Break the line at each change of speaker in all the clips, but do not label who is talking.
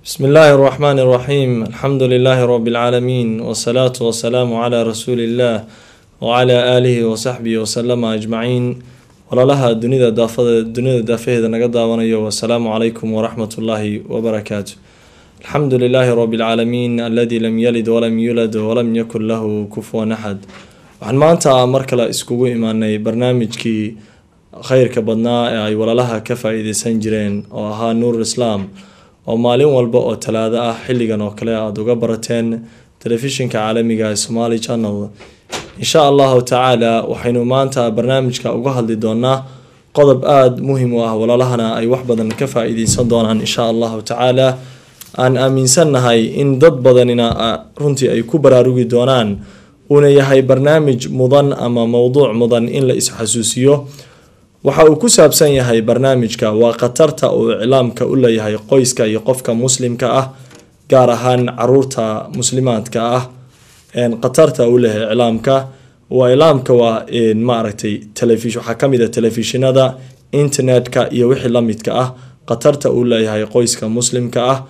بسم الله الرحمن الرحيم الحمد لله رب العالمين والصلاة والسلام على رسول الله وعلى آله وصحبه وسلم أجمعين walalaha dunida daafada dunida daafaheeda naga daawanayo wasalaamu calaykum waraxmat ullaahi wabarakaatu alxamdu lilaahi rabi lcaalamiin aladi lam yalid walam yulad walam yakun lahu kufuwan axad waxaan maanta mar kale iskugu imaanay barnaamijkii kheyrka badnaa ee ay walalaha ka faa-iideysan jireen oo ahaa nuur islaam oo maalin walba oo talaado ah xilligan oo kale aada uga barateen telefishinka caalamiga ee somali channel insha allahu tacaala waxaynu maanta barnaamijka uga hadli doonaa qodob aada muhim u ah walaalahana ay wax badan ka faa-iideysan doonaan insha allahu tacaala aan aaminsannahay in dad badanina runtii ay ku baraarugi doonaan uuna yahay barnaamij mudan ama mowduuc mudan in la is-xasuusiyo waxa uu ku saabsan yahay barnaamijka waa khatarta uu iclaamka u leeyahay qoyska iyo qofka muslimka ah gaar ahaan caruurta muslimaadka ah khatarta uu leeyahay iclaamka waa iclaamka waa maaragtay telefish waxaa kamid a telefishinada internetka iyo wixii lamidka ah khatarta uu leeyahay qoyska muslimka ah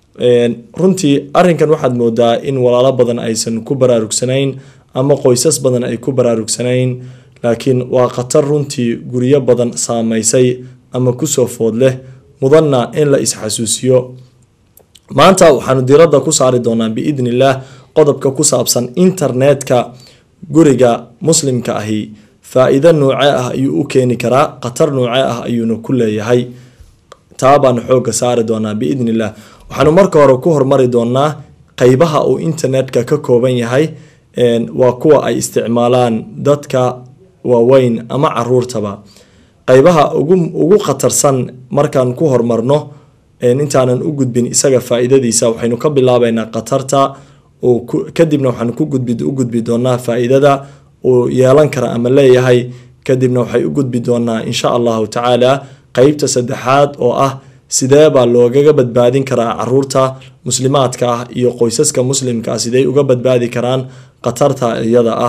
runtii arinkan waxaad moodaa in walaalo badan aysan ku baraarugsanayn ama qoysas badan ay ku baraarugsanayn laakiin waa khatar runtii guryo badan saameysay ama kusoo food leh mudanna in la is-xasuusiyo maanta waxaanu diradda ku saari doonaa biidni illaah qodobka ku saabsan internetka guriga muslimka ahi faa-iido noocee ah ayuu u keeni karaa khatar noocee ah ayuuna ku leeyahay taa baanu xoogga saari doonaa biidni illah waxaanu marka hore ku hormari doonaa qeybaha uu internetka ka kooban yahay waa kuwa ay isticmaalaan dadka waaweyn ama caruurtaba qeybaha ugu khatarsan markaan ku hormarno intaanan u gudbin isaga faa-iidadiisa waxaynu ka bilaabeynaa khatarta kadibna waxaan u gudbi doonaa faa-iidada uu yeelan kara ama leeyahay kadibna waxay u gudbi doonaa insha allahu tacaala qeybta saddexaad oo ah sidee baa loogaga badbaadin karaa caruurta muslimaadka ah iyo qoysaska muslimka ah sidey uga badbaadi karaan khatarta iyada ah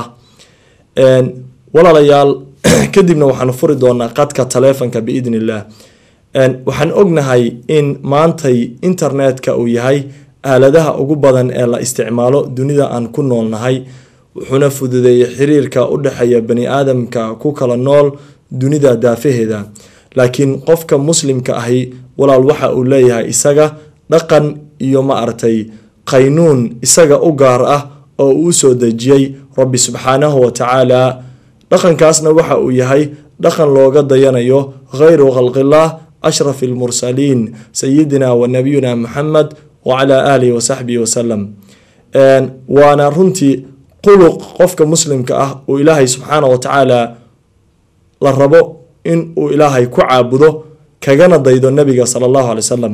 walaalayaal kadibna waxaan furi doonaa qadka taleefonka biidn illah waxaan ognahay in maantay internetka uu yahay aaladaha ugu badan ee la isticmaalo dunida aan ku noolnahay wuxuuna fududeeyay xiriirka u dhexeeya bani aadamka ku kala nool dunida daafaheeda laakiin qofka muslimka ahi walaal waxa uu leeyahay isaga dhaqan iyo maaragtay qaynuun isaga u gaar ah oo uu soo dejiyey rabbi subxaanahu wa tacaala dhaqankaasna waxa uu yahay dhaqan looga dayanayo khayru khalqillaah ashraf almursaliin sayidina wa nabiyuna muxamed wacalaa aalihi wasaxbihi wasalam waana runtii quluq qofka muslimka ah uu ilaahay subxaana wa tacaala la rabo in uu ilaahay ku caabudo kagana daydo nabiga sala allahu alay wasalam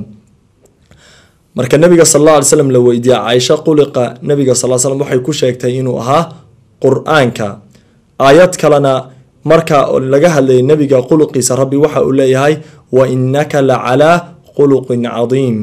marka nabiga sal alla alay slam la weydiiya caaisha quliqa nabiga sal slam waxay ku sheegtay inuu ahaa qur-aanka aayad kalena marka laga hadlayay nabiga quluqiisa rabbi waxa uu leeyahay wa innaka la calaa khuluqin cadiim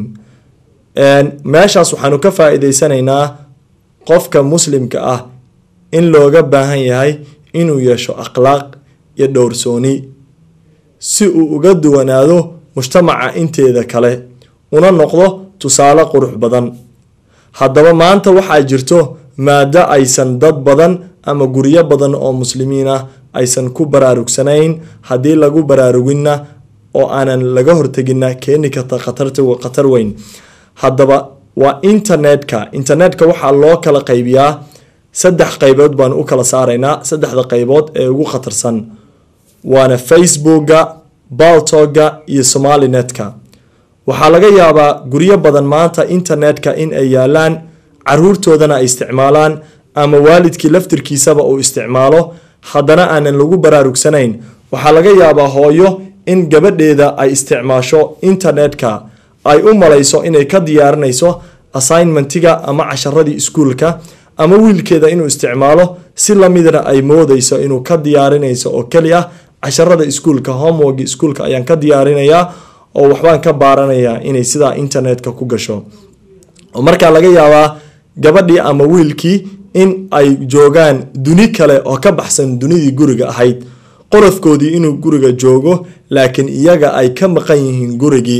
meeshaas waxaanu ka faa-iideysanaynaa qofka muslimka ah in looga baahan yahay inuu yeesho akhlaaq iyo dhowrsooni si uu uga duwanaado mujtamaca inteeda kale una noqdo tusaale qurux badan haddaba maanta waxaa jirto maado aysan dad badan ama guryo badan oo muslimiin ah aysan ku baraarugsanayn haddii lagu baraaruginna oo aanan laga horteginna keeni karta khatar weyn haddaba waa internetka internetka waxaa loo kala qaybiyaa saddex qeybood baanu u kala saaraynaa saddexda qeybood ee ugu khatarsan waana facebooka baltoga iyo somalinetka waxaa laga yaabaa guryo badan maanta internetka in ay yaalaan caruurtoodana ay isticmaalaan ama waalidkii laftirkiisaba uu isticmaalo haddana aanan lagu baraarugsanayn waxaa laga yaabaa hooyo in gabadheeda ay isticmaasho internetka ay u malayso inay ka diyaarinayso assignmentiga ama casharadii iskuulka ama wiilkeeda inuu isticmaalo si lamidna ay moodeyso inuu ka diyaarinayso oo keli ah casharada iskuulka homework iskuulka ayaan ka diyaarinayaa oo waxbaan ka baaranayaa inay sidaa internetka ku gasho oo markaa laga yaabaa gabadhii ama wiilkii in ay joogaan duni kale oo ka baxsan dunidii guriga ahayd qorafkoodii inuu guriga joogo laakiin iyaga ay ka maqan yihiin gurigii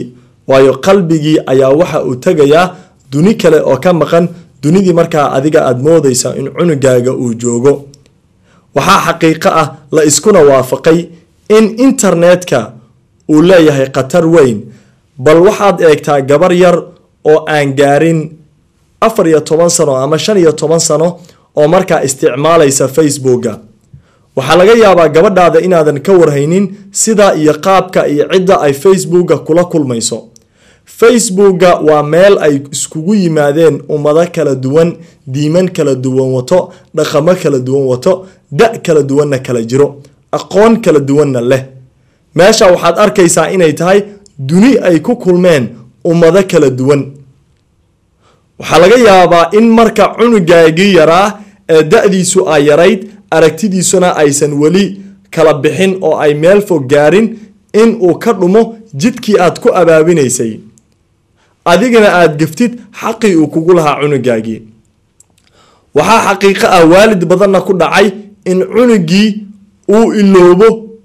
waayo qalbigii ayaa waxa uu tegayaa duni kale oo ka maqan dunidii markaa adiga aada moodaysa in cunugaaga uu joogo waxaa xaqiiqo ah la iskuna waafaqay in internetka uu leeyahay khatar weyn bal waxaad eegtaa gabar yar oo aan gaarin afar iyo toban sano ama shan iyo toban sano oo markaa isticmaalaysa facebooka waxaa laga yaabaa gabadhaada inaadan ka warhaynin sida iyo qaabka iyo cidda ay facebooka kula kulmayso facebooka waa meel ay iskugu yimaadeen ummado kala duwan diiman kala duwan wato dhaqamo kala duwan wato da kala duwanna kala jiro aqoon kala duwanna leh meesha waxaad arkaysaa inay tahay duni ay ku kulmeen ummado kala duwan waxaa laga yaabaa in marka cunugaagii yaraa ee da-diisu ay yarayd aragtidiisuna aysan weli kala bixin oo ay meel fog gaarin in uu ka dhumo jidkii aad ku abaabinaysay adigana aada geftid xaqii uu kugu lahaa cunugaagii waxaa xaqiiqo ah waalid badanna ku dhacay in cunugii uu iloobo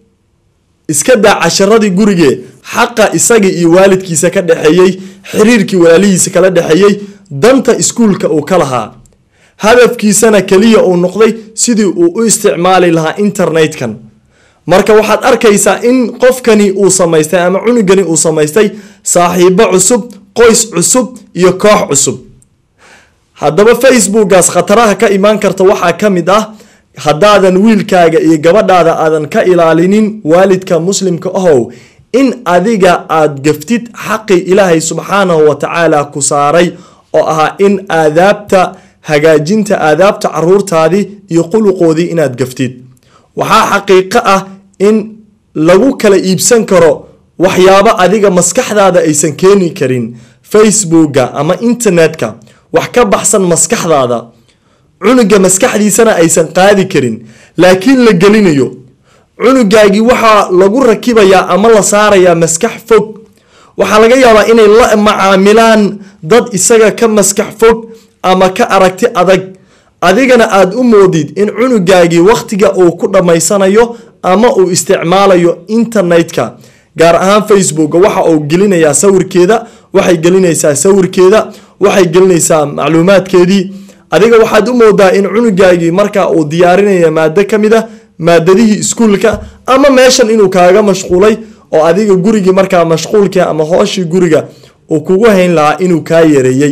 iska daa casharadii gurigee xaqa isagii iyo waalidkiisa ka dhexeeyey xiriirkii walaalihiisa kala dhexeeyey danta iskuulka uu ka lahaa hadafkiisana keliya uu noqday sidii uu u isticmaali lahaa internetkan marka waxaad arkaysaa in qofkani uu samaystay ama cunugani uu samaystay saaxiibo cusub qoys cusub iyo koox cusub haddaba facebookaas khataraha ka imaan karta waxaa ka mid ah haddaadan wiilkaaga iyo gabadhaada aadan ka ilaalinin waalidka muslimka ahow in adiga aada gaftid xaqii ilaahay subxaanahu wa tacaala ku saaray oo ahaa in aadaabta hagaajinta aadaabta caruurtaadii iyo quluqoodii inaad gaftid waxaa xaqiiqo ah in lagu kala iibsan karo waxyaabo adiga maskaxdaada aysan keeni karin facebooka ama internetka wax ka baxsan maskaxdaada cunuga maskaxdiisana aysan qaadi karin laakiin la gelinayo cunugaagii waxaa lagu rakibayaa ama la saarayaa maskax fog waxaa laga yaabaa inay la macaamilaan dad isaga ka maskax fog ama ka aragti adag adigana aada u moodid in cunugaagii wakhtiga uu ku dhammaysanayo ama uu isticmaalayo internetka gaar ahaan facebooka waxa uu gelinayaa sawirkeeda waxay gelinaysaa sawirkeeda waxay gelinaysaa macluumaadkeedii adiga waxaad u moodaa in cunugaagii markaa uu diyaarinaya maado ka mid a maadadihii iskuulka ama meeshan inuu kaaga mashquulay oo adiga gurigii markaa mashquulkii ama hooshii guriga uu kugu hayn lahaa inuu kaa yareeyey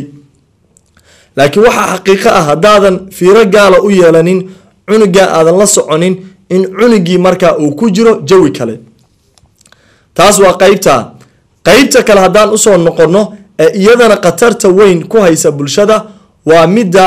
laakiin waxaa xaqiiqo ah haddaadan fiiro gaala u yeelanin cunugaa aadan la soconin in cunugii markaa uu ku jiro jawi kale taas waa qeybta qeybta kale haddaan usoo noqonno ee iyadana khatarta weyn ku haysa bulshada waa midda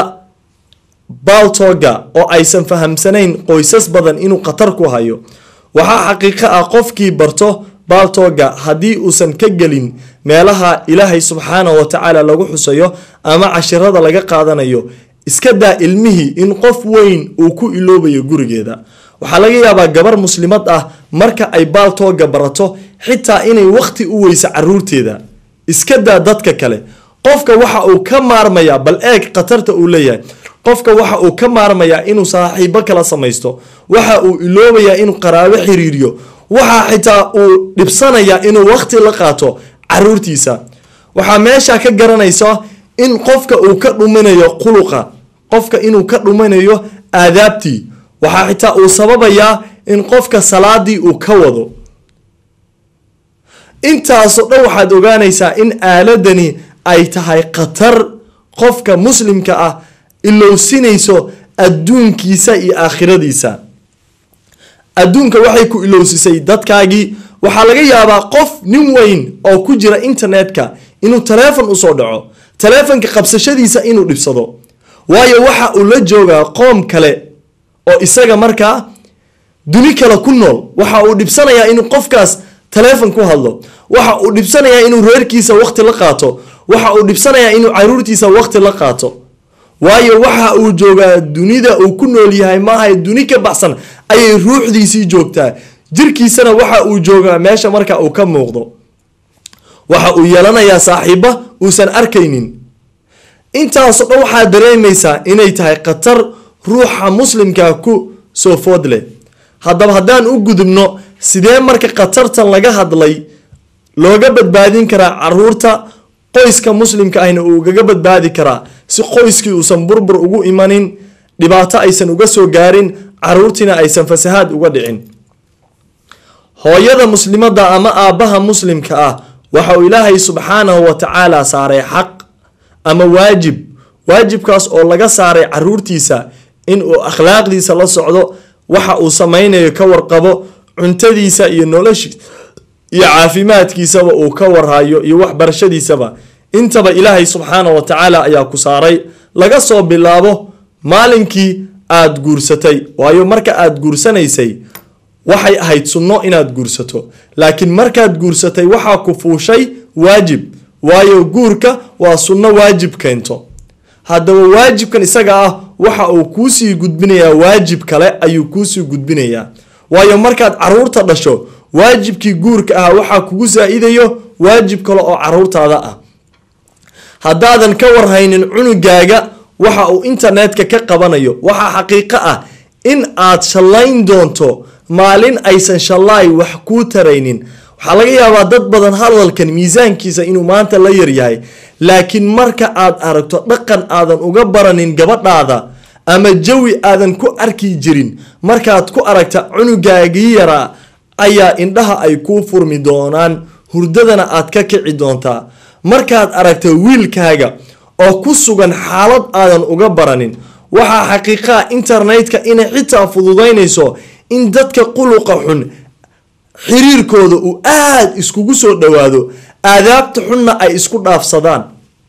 baltoga oo aysan fahamsanayn qoysas badan inuu khatar ku hayo waxaa xaqiiqo ah qofkii barto baltoga haddii uusan ka gelin meelaha ilaahay subxaanahu watacaala lagu xusayo ama cashirada laga qaadanayo iska daa ilmihii in qof weyn uu ku iloobayo gurigeeda waxaa laga yaabaa gabar muslimad ah marka ay baltoga barato xitaa inay waqti u weyso caruurteeda iska daa dadka kale qofka waxa uu ka maarmayaa bal eeg khatarta uu leeyahay qofka waxa uu ka maarmayaa inuu saaxiibo kala samaysto waxa uu iloobayaa inuu qaraabo xiriiriyo waxaa xitaa uu dhibsanayaa inuu waqti la qaato caruurtiisa waxaa meesha ka garanaysa in qofka uu ka dhuminayo quluqa qofka inuu ka dhuminayo aadaabtii waxaa xitaa uu sababayaa in qofka salaadii uu ka wado intaasoo dhan waxaad ogaanaysaa in aaladani ay tahay khatar qofka muslimka ah ilowsinayso adduunkiisa iyo aakhiradiisa adduunka waxay ku ilowsisay dadkaagii waxaa laga yaabaa qof nin weyn oo ku jira internetka inuu taleefon usoo dhaco taleefonka qabsashadiisa inuu dhibsado waayo waxa uu la joogaa qoom kale oo isaga markaa duni kale ku nool waxa uu dhibsanayaa inuu qofkaas taleefon ku hadlo waxa uu dhibsanayaa inuu reerkiisa waqti la qaato waxa uu dhibsanayaa inuu caruurtiisa waqti la qaato waayo waxa uu joogaa dunida uu ku nool yahay maaha duni ka baxsan ayay ruuxdiisii joogtaa jirkiisana waxa uu joogaa meesha marka uu ka muuqdo waxa uu yeelanayaa saaxiiba uusan arkaynin intaasoo dhan waxaa dareemaysaa inay tahay khatar ruuxa muslimka ku soo food leh haddaba haddaan u gudubno sidee marka khatartan laga hadlay looga badbaadin karaa caruurta qoyska muslimka ahna uu ugaga badbaadi karaa si qoyskii uusan burbur ugu imanin dhibaato aysan uga soo gaarin caruurtiina aysan fasahaad uga dhicin hooyada muslimadda ama aabbaha muslimka ah waxa uu ilaahay subxaanahu wa tacaala saaray xaq ama waajib waajibkaas oo laga saaray caruurtiisa in uu akhlaaqdiisa la socdo waxa uu samaynayo ka warqabo cuntadiisa iyo noloshiisa iyo caafimaadkiisaba uu ka warhayo iyo waxbarashadiisaba intaba ilaahay subxaana wa tacaala ayaa ku saaray laga soo bilaabo maalinkii aada guursatay waayo marka aada guursanaysay waxay ahayd sunno inaad guursato laakiin markaad guursatay waxaa ku fuushay waajib waayo guurka waa sunno waajib keento haddaba waajibkan isaga ah waxa uu kuusii gudbinayaa waajib kale ayuu kuusii gudbinayaa waayo markaad caruurta dhasho waajibkii guurka ah waxaa kugu saa-idayo waajib kale oo caruurtaada ah haddaadan ka warhaynin cunugaaga waxa uu internetka ka qabanayo waxaa xaqiiqo ah in aad shallayn doonto maalin aysan shallaay wax kuu taraynin waxaa laga yaabaa dad badan hadalkan miisaankiisa inuu maanta la yaryahay laakiin marka aad aragto dhaqan aadan uga baranin gabadhaada ama jawi aadan ku arki jirin markaad ku aragta cunugaagii yaraa ayaa indhaha ay kuu furmi doonaan hurdadana aad ka kici doontaa markaad aragto wiilkaaga oo ku sugan xaalad aadan uga baranin waxaa xaqiiqaa internetka inay xitaa fududaynayso in dadka quluqa xun xiriirkooda uu aada iskugu soo dhowaado aadaabta xunna ay isku dhaafsadaan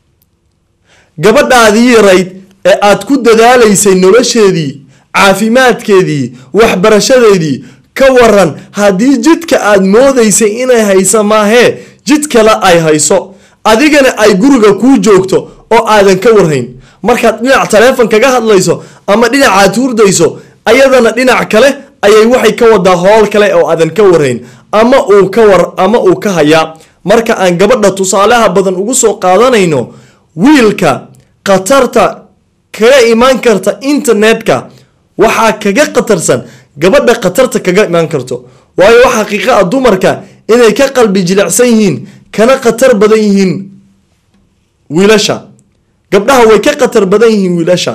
gabadhaadii yarayd ee aad ku dadaalaysay nolosheedii caafimaadkeedii waxbarashadeedii ka waran haddii jidka aad moodaysay inay hayso maahee jid kale ay hayso adigana ay guriga kuu joogto oo aadan ka warhayn markaad dhinac taleefon kaga hadlayso ama dhinacaad hurdayso ayadana dhinac kale ayay waxay ka wadaa howl kale oo aadan ka warhayn ama uu ka war ama uu ka hayaa marka aan gabadha tusaalaha badan ugu soo qaadanayno wiilka khatarta kaga imaan karta internetka waxaa kaga khatarsan gabadha khatarta kaga imaan karto waayo wax xaqiiqa ah dumarka inay ka qalbi jilicsan yihiin kana khatar badan yihiin wiilasha gabdhaha way ka khatar badan yihiin wiilasha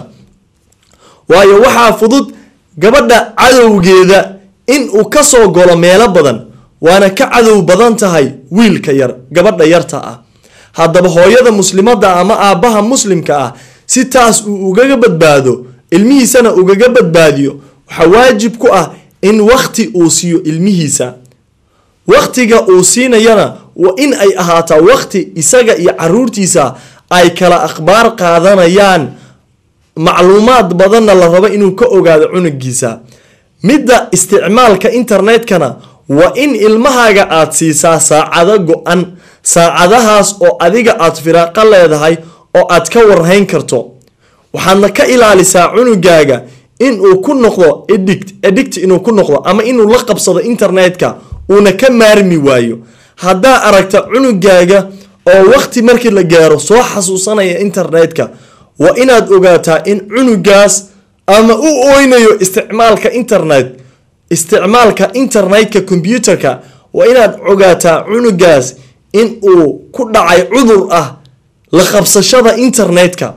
waayo waxaa fudud gabadha cadowgeeda in uu kasoo golo meelo badan waana ka cadow badan tahay wiilka yar gabadha yarta ah haddaba hooyada muslimadda ama aabbaha muslimka ah si taas uu ugaga badbaado ilmihiisana ugaga badbaadiyo waxaa waajib ku ah in wakti uu siiyo ilmihiisa waktiga uu siinayana waa in ay ahaataa wakti isaga iyo caruurtiisa ay kala akhbaar qaadanayaan macluumaad badanna la rabo inuu ka ogaado cunugiisa midda isticmaalka internetkana waa in ilmahaaga aad siisaa saacado go-an saacadahaas oo adiga aad firaaqo leedahay oo aad ka warhayn karto waxaadna ka ilaalisaa cunugaaga inuu ku noqdo edict edict inuu ku noqdo ama inuu la qabsado internetka uuna ka maarmi waayo haddaa aragta cunugaaga oo waqti markii la gaaro soo xasuusanaya internetka waa inaad ogaataa in cunugaas ama u oynayo isticmaalka internet isticmaalka internetka combyuterka waa inaad ogaataa cunugaas in uu ku dhacay cudur ah la qabsashada internetka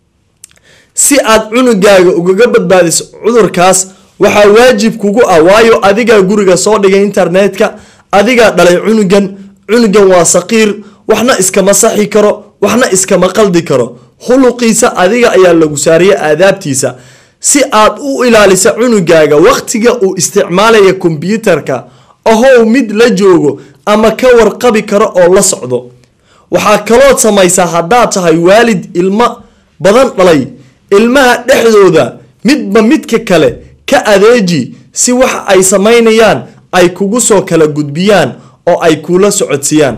si aad cunugaaga ugaga badbaadiso cudurkaas waxaa waajib kugu ah waayo adigaa guriga soo dhigay internetka adigaa dhalay cunugan cunugan waa saqiir waxna iskama saxi karo waxna iskama qaldi karo khuluqiisa adiga ayaa lagu saariya aadaabtiisa si aad u ilaalisa cunugaaga waqtiga uu isticmaalaya kombyuutarka ahow mid la joogo ama ka warqabi karo oo la socdo waxaa kalood samaysaa haddaad tahay waalid ilmo badan dhalay ilmaha dhexdooda midba midka kale ka adeeji si waxa ay samaynayaan ay kugu soo kala gudbiyaan oo ay kula socodsiiyaan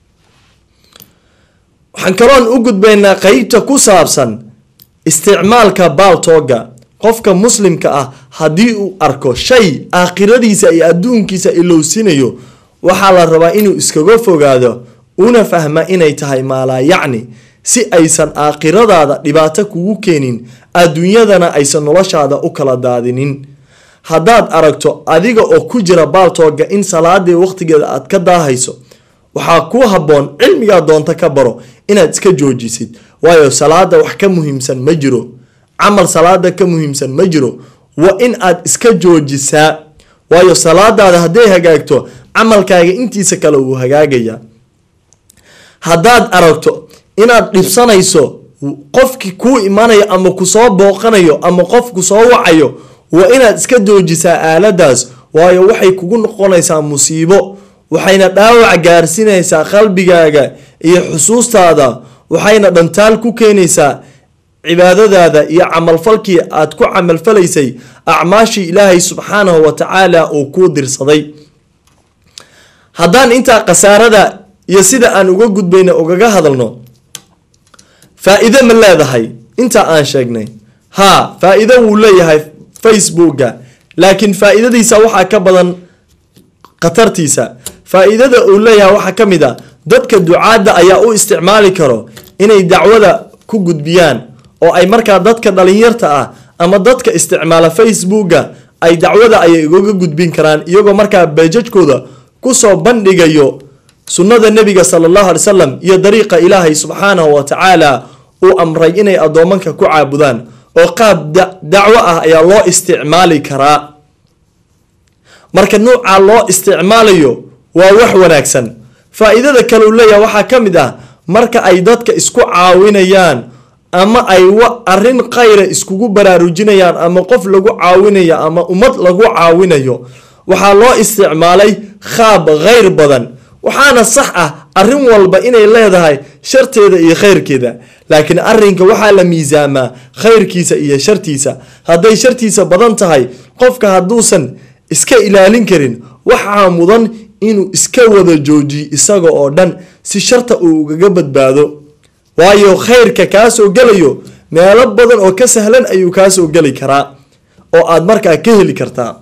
waxaan kaloon u gudbaynaa qeybta ku saabsan isticmaalka baaltooga qofka muslimka ah haddii uu arko shay aakhiradiisa iyo adduunkiisa ilowsinayo waxaa la rabaa inuu iskaga fogaado una fahma inay tahay maalaa yacni si aysan aakhiradaada dhibaato kugu keenin adduunyadana aysan noloshaada u kala daadinin haddaad aragto adiga oo ku jira baaltooga in salaadii waqtigeeda aad ka daahayso waxaa ku habboon cilmigaa doonta ka baro inaad iska joojisid waayo salaada wax ka muhiimsan ma jiro camal salaada ka muhiimsan ma jiro waa in aad iska joojisaa waayo salaadaada hadday hagaagto camalkaaga intiisa kale wuu hagaagaya haddaad aragto inaad dhibsanayso qofkii kuu imanayo ama kusoo booqanayo ama qof kusoo wacayo waa inaad iska joojisaa aaladaas waayo waxay kugu noqonaysaa musiibo waxayna dhaawac gaarsiinaysaa qalbigaaga iyo xusuustaada waxayna dhantaal ku keenaysaa cibaadadaada iyo camalfalkii aad ku camalfalaysay acmaashii ilaahay subxaanahu wa tacaala uu kuu dirsaday haddaan intaa khasaarada iyo sida aan uga gudbayna ugaga hadalno faa-iido ma leedahay intaa aan sheegnay haa faa-iido wuu leeyahay facebooka laakiin faa-iidadiisa waxaa ka badan khatartiisa faa-iidada uu leeyahay waxaa ka mid a dadka ducaadda ayaa u isticmaali karo inay dacwada ku gudbiyaan oo ay markaa dadka dhalinyarta ah ama dadka isticmaala facebooka ay dacwada ayay ugaga gudbin karaan iyagoo markaa beejajkooda kusoo bandhigayo sunnada nebiga sala allahu alay salam iyo dariiqa ilaahay subxaanahu wa tacaala uu amray inay addoomanka ku caabudaan oo qaab dacwo ah ayaa loo isticmaali karaa marka nuuca loo isticmaalayo waa wax wanaagsan faa-iidada kale uu leeyahay waxaa ka mid ah marka ay dadka isku caawinayaan ama ay arrin khayra iskugu baraarujinayaan ama qof lagu caawinayo ama ummad lagu caawinayo waxaa loo isticmaalay khaab khayr badan waxaana sax ah arrin walba inay leedahay sharteeda iyo khayrkeeda laakiin arrinka waxaa la miisaamaa khayrkiisa iyo shartiisa hadday shartiisa badan tahay qofka hadduusan iska ilaalin karin waxaa mudan inuu iska wada joojiyo isaga oo dhan si sharta uu ugaga badbaado waayo khayrka kaasoo gelayo meelo badan oo ka sahlan ayuu kaasoo geli karaa oo aad markaa ka heli kartaa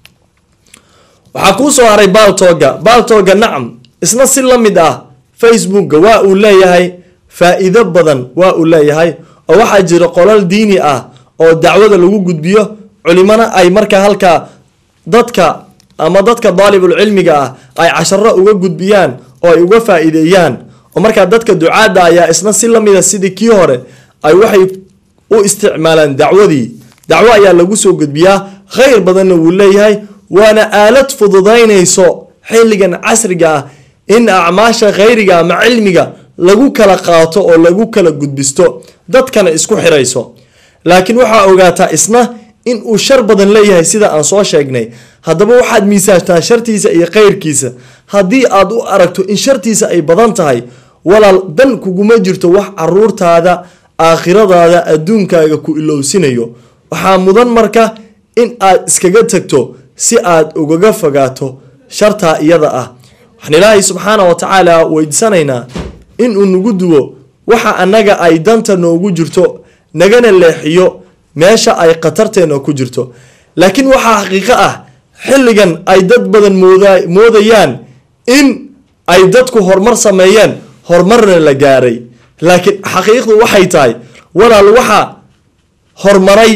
waxaa kuu soo haray baaltooga baaltooga nacam isna si la mid ah facebooka waa uu leeyahay faa-iido badan waa uu leeyahay oo waxaa jira qolal diini ah oo dacwada lagu gudbiyo culimana ay markaa halkaa dadka ama dadka daalibul cilmiga ah ay casharo uga gudbiyaan oo ay uga faa-iideeyaan oo markaa dadka ducaadda ayaa isna si lamida sidii kii hore ay waxay u isticmaalaan dacwadii dacwo ayaa lagu soo gudbiyaa khayr badanna wuu leeyahay waana aalad fududaynayso xilligan casriga ah in acmaasha khayriga ama cilmiga lagu kala qaato oo lagu kala gudbisto dadkana isku xirayso laakiin waxaa ogaataa isna in uu shar badan leeyahay sida aan soo sheegnay haddaba waxaad miisaantaa shartiisa iyo khayrkiisa haddii aad u aragto in shartiisa ay badan tahay walaal dan kuguma jirto wax caruurtaada aakhiradaada adduunkaaga ku ilowsinayo waxaa mudan marka in aad iskaga tagto si aad ugaga fogaato shartaa iyada ah waxaan ilaahay subxaana wa tacaala weydiisanaynaa inuu nagu duwo waxa annaga ay danta noogu jirto nagana leexiyo meesha ay khatarteena ku jirto laakiin waxaa xaqiiqo ah xilligan ay dad badan moodayaan in ay dadku horumar sameeyeen horumarna la gaaray laakiin xaqiiqdu waxay tahay walaal waxa horumaray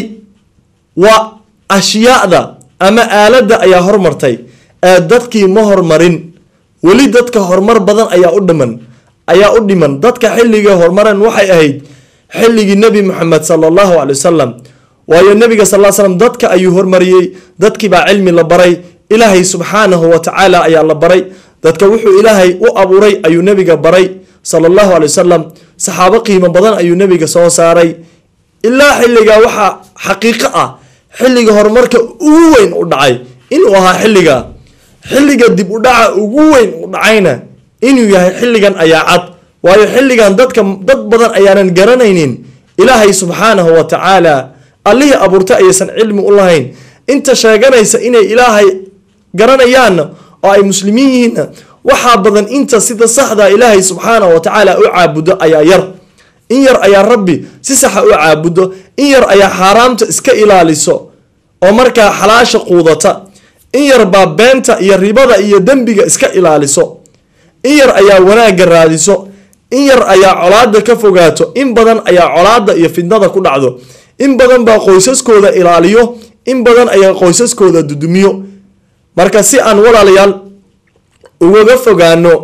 waa ashyaada ama aaladda ayaa hormartay ee dadkii ma hormarin weli dadka horumar badan ayaa u dhiman ayaa u dhiman dadka xilligii horumaran waxay ahayd xilligii nebi moxamed sala allahu calay wasalam waayo nebiga sal l slam dadka ayuu hormariyey dadkiibaa cilmi la baray ilaahay subxaanahu wa tacaala ayaa la baray dadka wuxuu ilaahay u abuuray ayuu nebiga baray sala allahu calay wasalam saxaabo qiimo badan ayuu nebiga soo saaray ilaa xilligaa waxaa xaqiiqo ah xilliga horumarka ugu weyn u dhacay inuu ahaa xilliga xilliga dib u dhaca ugu weyn u dhacayna inuu yahay xilligan ayaa cad waayo xilligan dadka dad badan ayaanan garanaynin ilaahay subxaanahu wa tacaala allihii abuurtay ayaysan cilmi u lahayn inta sheeganaysa inay ilaahay garanayaanna oo ay muslimiin yihiinna waxaa badan inta sida saxda ilaahay subxaanahu wa tacaala u caabudo ayaa yar in yar ayaa rabbi si saxa u caabudo in yar ayaa xaaraamta iska ilaaliso oo markaa xalaasha quudata in yar baa beenta iyo ribada iyo dembiga iska ilaaliso in yar ayaa wanaagga raadiso in yar ayaa colaada ka fogaato in badan ayaa colaada iyo fidnada ku dhacdo in badan baa qoysaskooda ilaaliyo in badan ayaa qoysaskooda dudumiyo marka si aan walaalayaal ugaga fogaano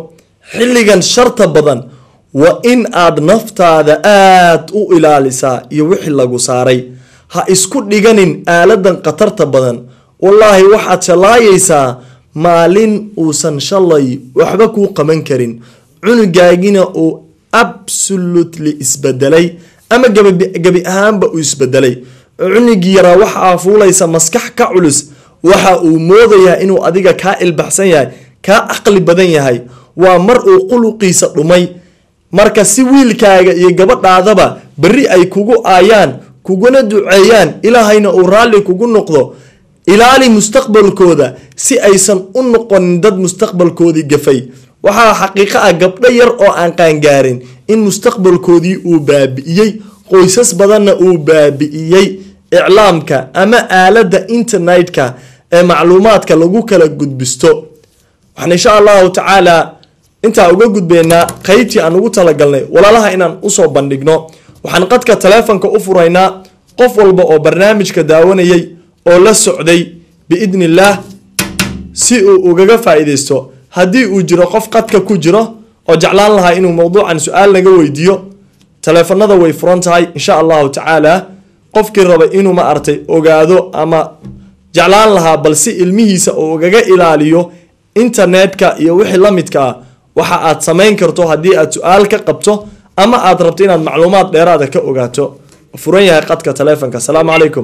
xilligan sharta badan waa in aad naftaada aad u ilaalisaa iyo wixii lagu saaray ha isku dhiganin aaladan khatarta badan wallaahi waxaad shallaayaysaa maalin uusan shalay waxba kuu qaban karin cunugaagina uu absolutely isbedelay ama gebi ahaanba uu isbedelay cunugii yaraa waxaa fuulaysa maskax ka culus waxa uu moodayaa inuu adiga kaa ilbaxsan yahay kaa caqli badan yahay waa mar uu quluqiisa dhumay marka si wiilkaaga iyo gabadhaadaba berri ay kugu aayaan kuguna duceeyaan ilaahayna uu raalli kugu noqdo ilaali mustaqbalkooda si aysan u noqonin dad mustaqbalkoodii gafay waxaa xaqiiqo ah gabdho yar oo aan qaangaarin in mustaqbalkoodii uu baabi'iyey qoysas badanna uu baabi'iyey iclaamka ama aaladda internetka ee macluumaadka lagu kala gudbisto waxaan insha allahu tacaala intaa uga gudbeynaa qeybtii aan ugu talagalnay walaalaha inaan usoo bandhigno waxaan qadka taleefonka u furaynaa qof walba oo barnaamijka daawanayay oo la socday biidni illaah si uu ugaga faa-iideysto haddii uu jiro qof qadka ku jiro oo jeclaan lahaa inuu mowduucan su-aal naga weydiiyo taleefanada way furan tahay insha allahu tacaala qofkii raba inuu ma artay ogaado ama jeclaan lahaa balse ilmihiisa uu ugaga ilaaliyo internetka iyo wixii la midka ah waxa aad samayn karto haddii aad su-aal ka qabto ama aad rabto inaad macluumaad dheeraada ka ogaato furan yahay qadka taleefonka asalaamu calaykum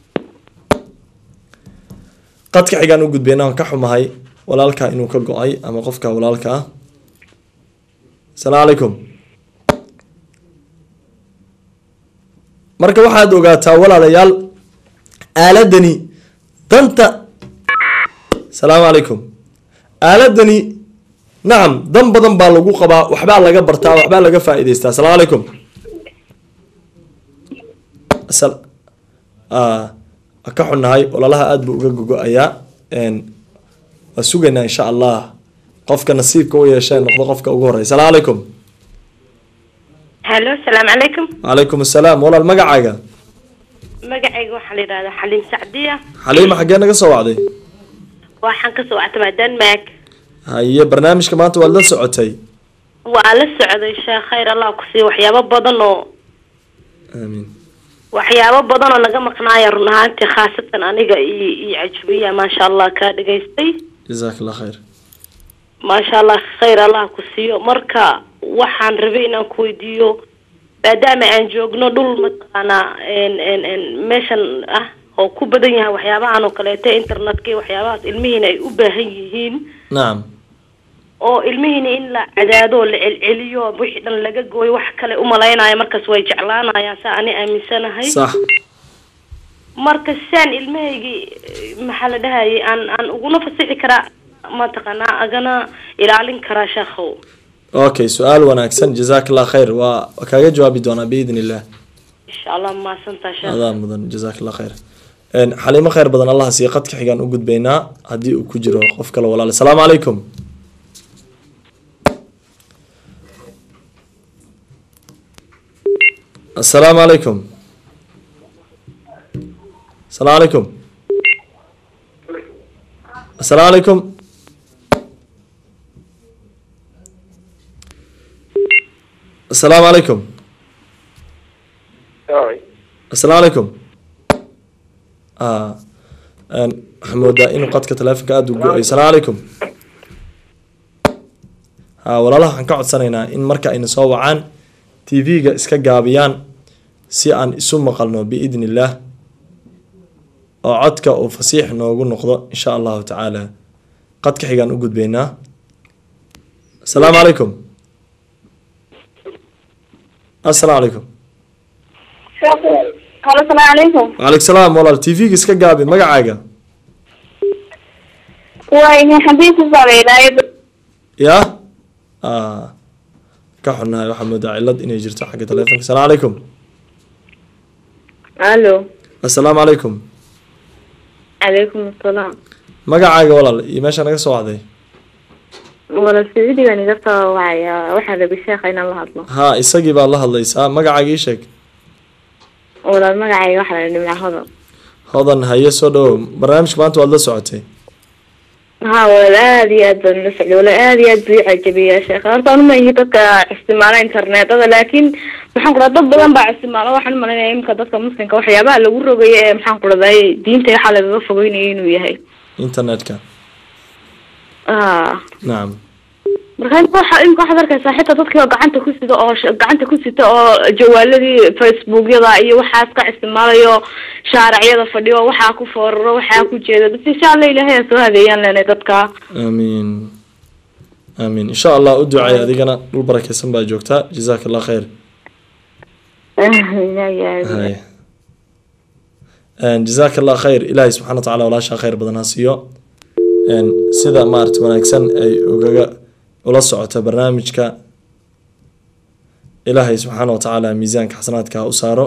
qadka xigaan u gudbeyna aan ka xumahay walaalka inuu ka go-ay ama qofka walaalka ah asalaamu calaykum marka waxaad ogaataa walaalayaal aaladani danta asalaamu calaykum aaladani nacam dan badan baa lagu qabaa waxbaa laga bartaa waxbaa laga faa-iideystaa asalaamu calaykum ka xunnahay ololaha aada buu uga gogo-ayaa waa sugaynaa insha allah qofka nasiibka u yeeshee noqdo qofka ugu horey asalaamu calaykum
halo asalaamu calaykum
calaykum assalaam walaal magacaaga
magacayga waxaa la yidhahdaa xaliim sacdiya
xaliima xaggee naga soo wacday
waxaan kasoo wactamaa denmark
haye barnaamijka maanta waad la socotay
waa la socday sheekh khayr allah ku siiya waxyaabo badan oo
aamiin
waxyaabo badan oo naga maqnaaya run ahaantii khaasatan aniga iyo iyo cajubiya maasha allah kaa dhagaystay
jazaak allah khayr
maasha allah khayr allah ku siiyo marka waxaan rabay inaan ku weydiiyo maadaama aan joogno dhul mataqaanaa n meeshan ah oo ku badan yahay waxyaabahan oo kaleeto internetka iyo waxyaabahaas ilmihiina ay u baahan yihiin
nacam
oo ilmihiina in la cadaado oo la celceliyo wixii dhan laga gooyo wax kale umalaynaya markaas way jeclaanayaan saa ani aaminsanahay
sax
marka saan ilmahaygii maxaa la dhahayay aan aan uguna fasixi karaa mataqaanaa agana ilaalin karaa sheekhow
okay su-aal wanaagsan jazaak allah khayr waa kaaga jawaabi doonaa biidn illah
insha allah mahadsantaa sheekh
adaa mudan jazaak allah khayr xaliimo khayr badan allah siiya qadka xigaan u gudbaynaa haddii uu ku jiro qof kale walaal asalaamu calaykum asalaamu calaykum asalaamu calaykum asalaamu calaykum asalaamu calaykum asalaamu calaykum waxaa moodaa inuu qadka taleefonka aada u go-ay asalaamu calaykum ha walaalaha waxaan ka codsanaynaa in marka ayna soo wacaan t v-ga iska gaabiyaan si aan isu maqalno biidni illaah oo codka uu fasiix noogu noqdo insha allahu tacaala qadka xigaan u gudbaynaa asalaamu calaykum asalaamu calaykum
halo salaamu calaykum
waaleykum salaam walaal t v-ga iska gaabi magacaaga
waa xabiibku sameynaayo
ya ka xunnahay waxaa moodaa cilad inay jirto xagga taleefonka asalaamu calaykum
alo
assalaamu calaykum
calaykum asalaam
magacaaga walaal iyo meesha naga soo wacday
wala sacuudigan iga soo wacaya waxaa rabi sheekha inaan la hadlo
ha isagii baad la hadlaysaa magacaaga ii sheeg
walaal magacayga waxaa la dhimca hodan
hodan haye soo dhawow barnaamijka maanta waad la socotay
ها walaal aad iyo aad baan ula socday walaal aad iyo aad buu ii cajabiyaa sheekh horta anu ma ihi dadka isticmaala internetada laakiin maxaan ku dhaha dad badan baa isticmaala waxaan umalaynaya imika dadka muslimka waxyaabaha lagu rogayo ee maxaan ku dhahday diinta waxaa lagaga fogeynayo inuu yahay
internetka
ah
nacam
marka imika waxa imika waxaad arkaysaa xitaa dadkii oo gacanta ku sida oo sh- gacanta ku sita oo jawaaladii facebookyada iyo waxaas ka isticmaalayo shaaracyada fadhiyo waxaa ku fooraro waxaa ku jeeda bas insha allah ilaahay ha soo hadeeyaan leenay dadka
aamiin aamiin insha allah u ducay adigana dhul barakeysan baa joogtaa jazaaka allah khayr hay jazaaka allah khayr ilaahay subxana wa tacaala walaashaa khayr badan ha siiyo Een, sida maarata wanaagsan ay ugaga ula socoto barnaamijka ilaahay subxaana wa tacaala miisaanka xasanaadka ha u saaro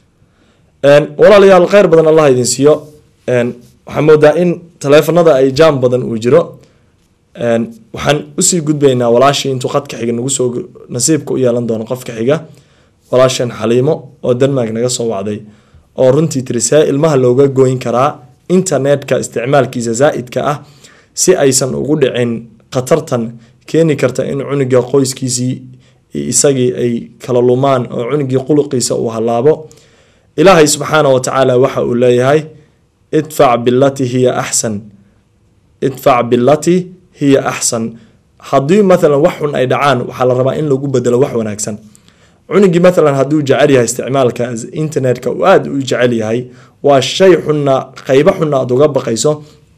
Een, walaalayaal khayr badan allah idin siiyo Een, waxaan moodaa in taleefanada ay jaam badan uu jiro Een, waxaan usii gudbaynaa walaashii intuu qadka xiga nagu soo nasiibka u yeelan doono qofka xiga walaashan xaliimo oo denmark naga soo wacday oo runtii tiri see ilmaha looga goyn karaa internetka isticmaalkiisa zaa'idka ah si aysan ugu dhicin khatartan keeni karta in cunuga qoyskiisii iyo isagii ay kala lumaan oo cunugii quluqiisa uu halaabo ilaahay subxaana wa tacaala waxa uu leeyahay idfac bilati hiya axsan idfac bilati hiya axsan haddii maalan wax xun ay dhacaan waxaa la rabaa in lagu bedelo wax wanaagsan cunugii maalan hadduu jecel yahay isticmaalka internetka uu aada u jecel yahay waa shay xunna qeybo xunna aad uga baqayso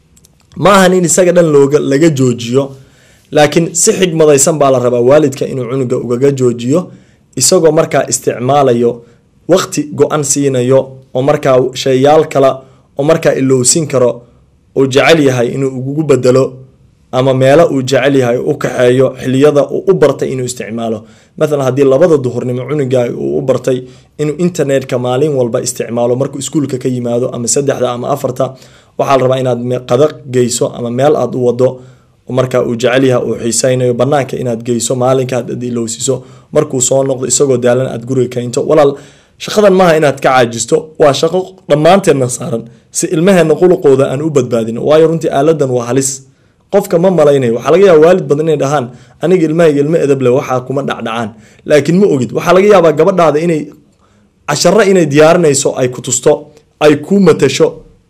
ma ahan in isaga dhan looga laga joojiyo laakiin si xigmadaysan baa la rabaa waalidka inuu cunuga ugaga joojiyo isagoo markaa isticmaalayo waqti go-an siinayo oo markaa shayaal kale oo markaa ilowsin karo uu jecel yahay inuu ugu bedelo ama meelo uu jecel yahay u kaxeeyo xiliyada uu u bartay inuu isticmaalo maalan haddii labada duhurnimo cunuga uu u bartay inuu internetka maalin walba isticmaalo markuu iskuulka ka yimaado ama saddexda ama afarta waxaa la rabaa inaad qada geyso ama meel aad u wado marka uu jecel yahay uu xiiseynayo banaanka inaad geyso maalinka aad ilowsiso markuu soo noqdo isagoo daalan aad guriga keento walaal shaqadan maaha inaad ka caajisto waa shaqo dhammaanteedna saaran si ilmaheena quluqooda aan u badbaadino waayo runtii aaladan waa halis qofka ma malaynayo waxaa laga yaaba waalid badan inay dhahaan aniga ilmahayga ilmo edeble waxaa kuma dhacdhacaan laakiin ma ogid waxaa laga yaabaa gabadhaada inay casharo inay diyaarinayso ay ku tusto ay ku matasho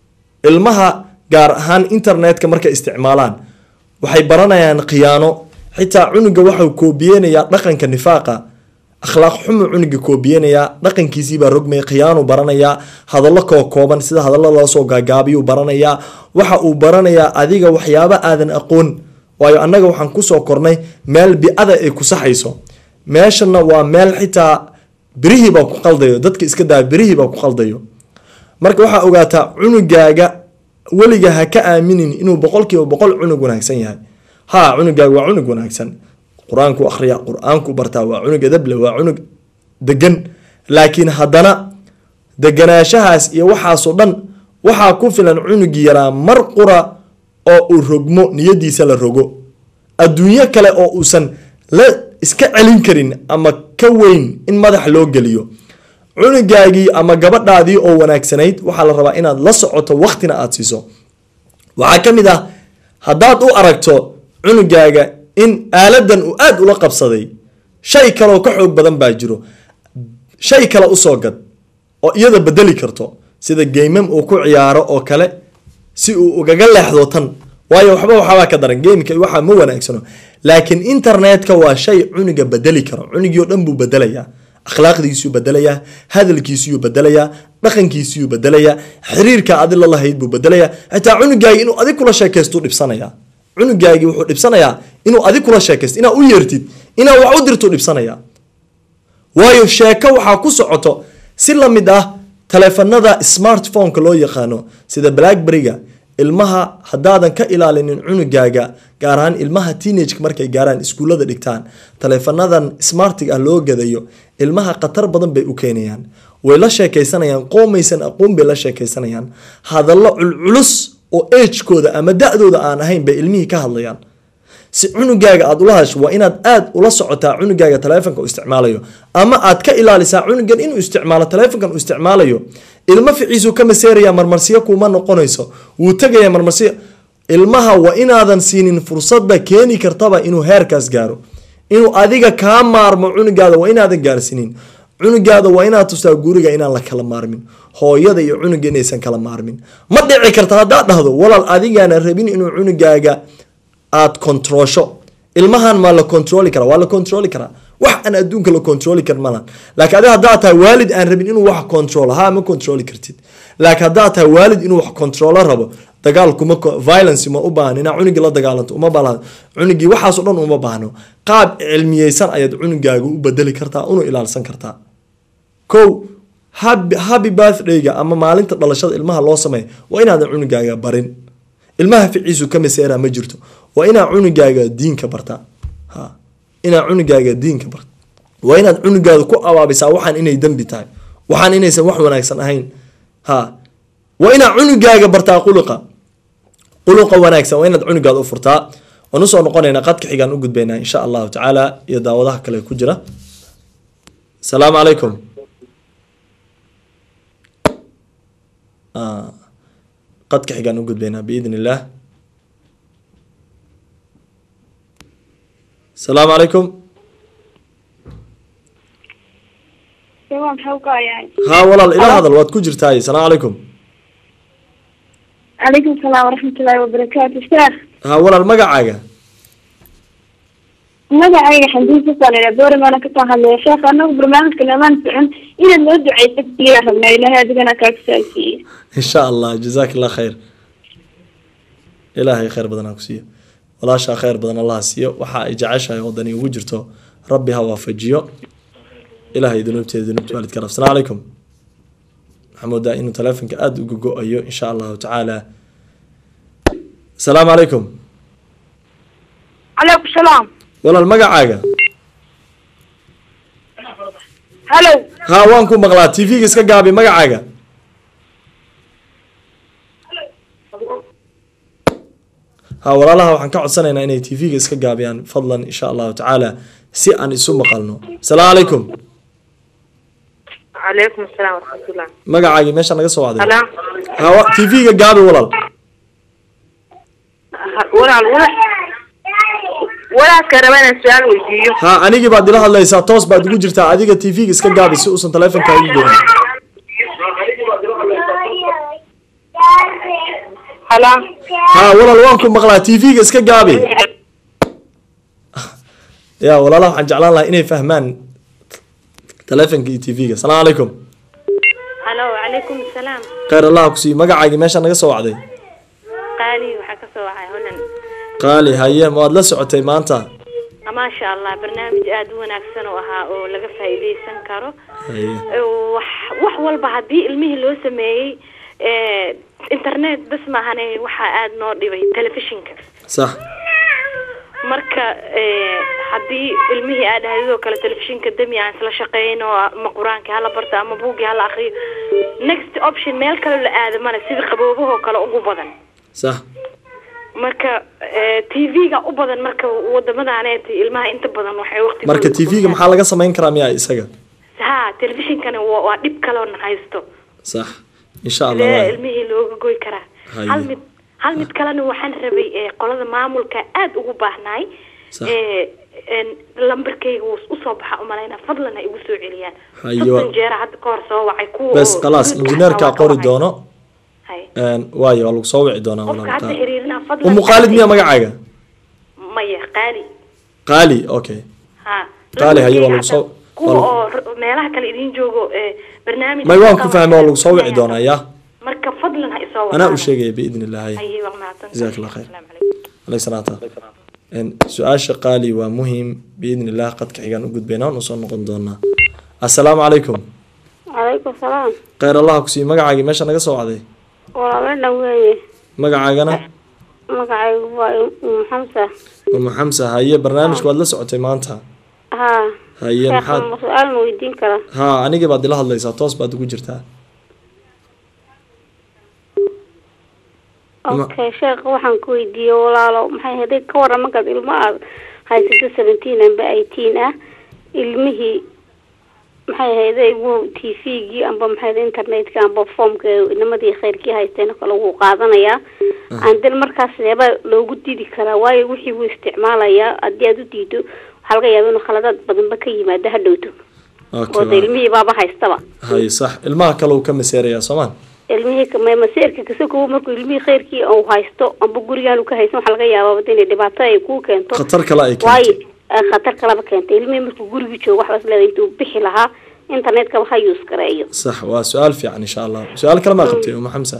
ilmaha gaar ahaan internetka markay isticmaalaan waxay baranayaan khiyaano xitaa cunuga waxau koobiyeynayaa dhaqanka nifaaqa akhlaaq xumu cunuga koobiyeynayaa dhaqankiisiibaa rogmay khiyaanu baranayaa hadallo koo kooban sida hadallo loosoo gaagaabiyuu baranayaa waxa uu baranayaa adiga waxyaaba aadan aqoon waayo annaga waxaan kusoo kornay meel bi-ada ay ku saxayso meeshana waa meel xitaa birihiibaa ku qaldayo dadka iska daa birihiibaa ku qaldayo marka waxaa ogaataa cunugaaga weliga ha ka aaminin inuu boqolkiiba boqol cunug wanaagsan yahay ha cunugaaga waa cunug wanaagsan qur-aanku akhriya qur-aanku bartaa waa cunug edable waa cunug degan laakiin haddana deganaashahaas iyo waxaasoo dhan waxaa ku filan cunugii yaraa mar qura oo uu rogmo niyadiisa la rogo adduunyo kale oo uusan la iska celin karin ama ka weyn in madax loo geliyo cunugaagii ama gabadhaadii oo wanaagsanayd waxaa la rabaa inaad la socoto waqtina aada siiso waxaa ka mid ah haddaad u aragto cunugaaga in aaladan uu aada ula qabsaday shay kaleoo ka xoog badan baa jiro shay kale usoo gad oo iyada bedeli karto sida geymam uu ku ciyaaro oo kale si uu ugaga leexdo tan waayo waxba waxbaa ka daran geemka waxaa ma wanaagsano laakiin internetka waa shay cunuga bedeli karo cunugii oo dhan buu bedelayaa akhlaaqdiisuu bedelayaa hadalkiisuyuu bedelayaa dhaqankiisuyuu bedelayaa xiriirka adi la lahayd buu bedelayaa xitaa cunugaagi inuu adig kula sheekaystu dhibsanayaa cunugaagii wuxuu dhibsanayaa inuu adig kula sheekaysto inaa u yeertid inaa wax u dirtu dhibsanayaa waayo sheeko waxaa ku socoto si lamid ah taleefanada smartphoneka loo yaqaano sida blackberryga ilmaha haddaadan ka ilaalinin cunugaaga gaar ahaan ilmaha teenageka markay gaaraan iskuullada dhigtaan taleefanadan smartiga ah loo gadayo ilmaha khatar badan bay u keenayaan way la sheekaysanayaan qoomaysan aqoon bay la sheekaysanayaan hadallo culculus oo agekooda ama da-dooda aan ahayn bay ilmihii ka hadlayaan si cunugaaga aad ula hadasho waa inaad aada ula socotaa cunugaaga taleefonka u isticmaalayo ama aad ka ilaalisaa cunugan inuu isticmaalo taleefonkan uu isticmaalayo ilmo ficiisuu ka maseeraya marmarsiyo kuma noqonayso wuu tegaya marmarsiyo ilmaha waa inaadan siinin fursadda keeni kartaba inuu heerkaas gaaro inuu adiga kaa maarmo cunugaada waa inaadan gaarsiinin cunugaada waa inaad tustaa guriga inaan la kala maarmin hooyada iyo cunuga inaysan kala maarmin ma dhici karta haddaad dhahdo walaal adigaana rabin inuu cunugaaga aad kontroosho ilmahan maa la kontroli karaa waa la kontroli karaa wax aan adduunka la kontroli kar malan laakiin adi haddaad tahay waalid aan rabin inuu wax kontrolo ha ma kontroli kartid laakiin haddaad tahay waalid inuu wax kontrolo rabo dagaal kuma violence ma u baahan inaa cunugii la dagaalanto uma baahan cunugii waxaas oo dhan uma baahno qaab cilmiyeysan ayaad cunugaaga u bedeli kartaa una ilaalsan kartaa kow happy, happy birthday-ga ama maalinta dhalashada ilmaha loo sameeya waa inaadan cunugaaga barin ilmaha ficiisu ka maseera ma jirto waa inaa cunugaaga diinka bartaa ha inaa cunugaaga diinka barta waa inaad cunugaada ku abaabisaa waxaan inay dembi tahay waxaan inaysan wax wanaagsan ahayn ha waa inaa cunugaaga bartaa quluqa quluqa wanaagsan waa inaad cunugaada u furtaa waan usoo noqonaynaa qadka xigaan u gudbaynaa insha allahu tacaala iyo daawadaha kale ku jira asalaamu calaykum qadka xigaan u gudbaynaa biidn illaah asalaamu calaykum haa walaal ila hadal waad ku jirtaay asalaamu calaykum
calaykum salaam waraxmatullaahi wabarakaatu sheekh
haa walaal magacaaga
magacayga xamdiin sasalila boorimaana kasoo hadlaya sheekh anagu barnaamijka namaan socon inaad noo duceysa keliya rabnaa ilaahay adigana kaa kusaasiiye
insha allah jazaak allah khayr ilaahay khayr badan ha ku siiyo walaashaa khayr badan allah ha siiyo waxa ay jeceshahay wadani ugu jirto rabbi ha waafajiyo ilaahay dunuubteeda dunuubta waalidka rab asalaamu calaykum waxaa moodaa inuu taleefonka aada uga go-ayo insha allahu tacaala asalaamu calaykum
calaykum salaam
walaal magacaaga
hallow
haa waan ku maqlaa t v-ga iska gaabi magacaaga haa walaalaha waxaan ka codsanaynaa inay t v-ga iska gaabiyaan fadlan insha allahu tacaala si aan isu maqalno asalaamu calaykum
calaykum asalaam waraxmatullah
magacaagii meesha naga soo wacday
Hello?
haa t v-ga gaabi walaal
Ha- walaal walaal walaalka raba inaan su-aal weydiiyo
haa anigii baad ila hadlaysaa toos baad ugu jirtaa adiga t v-ga iska gaabi si uusan taleefonkaaga goyn
hala
haa walaal waan ku maqlaa t v-ga iska gaabi ya walaalaha waxaan jeclaan lahaa inay fahmaan taleefonka iyo t v-ga asalaamu calaykum
halo calaykum asalaam
khayr allah ku siiyo magacaagii meesha naga soo wacday
qaali waxaa ka soo wacay honan
qaali haye ma waad la socotay maanta
maasha allah barnaamij aada u wanaagsan oo ahaa oo laga faa'iidaysan karo
haye
wax wax walba haddii ilmihii loo sameeyey eh, internet bas maahane waxaa aada noo dhibay telefishinka
sax
marka eh, haddii ilmihii aad ahaydoo kale telefishinka demi aan isla shaqeyno ama qur-aankii hala barto ama buuggii hala akriyo next option meel kale la aado male sida qaboobahoo kale ugu badan
sax
marka t v-ga u badan marka wadamadaaneti ilmaha inta badan waxay waqti
marka t v-ga maxaa laga samayn karaa miyaa isaga
ha telefishinkana waa waa dhib kaloona haysto
sax insha allah
sidee
waay.
ilmihii looga goy karaa
Haye.
hal mid hal mid kalena waxaan rabay ee qolada maamulka aada ugu baahnaay
Sax.
ee een, lambarkayga wuu usoo baxa umalayna fadlan ha igu soo celiyaan
Haye,
soddon
waa-
jeera hadda ka hor soo wacay kuwa
bes
oo
khalaas
guriga
injineerkaa
xataa waa
qori
ka
doono
Haye.
Een, waayo waa lagu soo wici doonaa
qofka hadda
walaalkaa
xiriirina fadlan
umu qaalid miyaa magacaaga
maya qaali
qaali okay
ha
Qaali, haye, waa
lambarkayga
lagu soo-
hadda kuwa
waa
oo r- meelaha kale idin joogo ee barnaamij
may waan ku fahmay waa lagu soo wici doonaa ya
marka fadlan ha isoo
anaa u
wadaana.
sheegaya biidn illahi
haye waa mahadsantahay.
Jazaak Allah khayr.
Assalaamu calaykum.
عليه الصلاة والسلام su-aasha qaali waa muhiim biidn illah qadka xigaan u gudbayna waan usoo noqon doonaa assalaamu calaykum
calaykum salaam
khayr allah ku siiyo magacaagii meesha naga soo wacday
walaalana weeye
magacaagana
magacaygu waa umu xamsa
umu xamsa haye barnaamijka waad la socotay maanta
haa
haye
sheekh
maxaad
ma su-aal ma weydiin karaa
haa anigii baad ila hadlaysaa toos baad ugu jirtaa Ma-
okay sheekh waxaan ku weydiiyey walaalo maxay haday ka waran markaad ilmo aad haysato seventeen amba eighteen ah ilmihii maxay ahayday wuu t v-gii amba maxay ahayd internetka amba formka inamadii khayrkii haysteen oo kale wuu qaadanayaa andel markaas seeba loogu didi karaa waayo wixii wuu isticmaalayaa haddii aad u diido waxaa laga yaaba inuu khaladaad badanba ka yimaado ha dhowto oo de ilmihii baaba haystaba
hay sax ilmaha kale uu ka maseerayaa soomaan
ilmihii ka- maseerka kasakow markuu ilmihii khayrkii uu haysto amba gurigaan uu ka haysan waxaa laga yaabaa inay dhibaato ay kuu keento
khatar kale ay
waayo
keentay
eh, khatar kalaba keentay ilmihii markuu gurigii joogo waxbaas leedahay intuu bixi lahaa internetkaba ha use gareeyo
sax waa su-aal fiican insha allah su-aal kale maa qabtay uma xamsa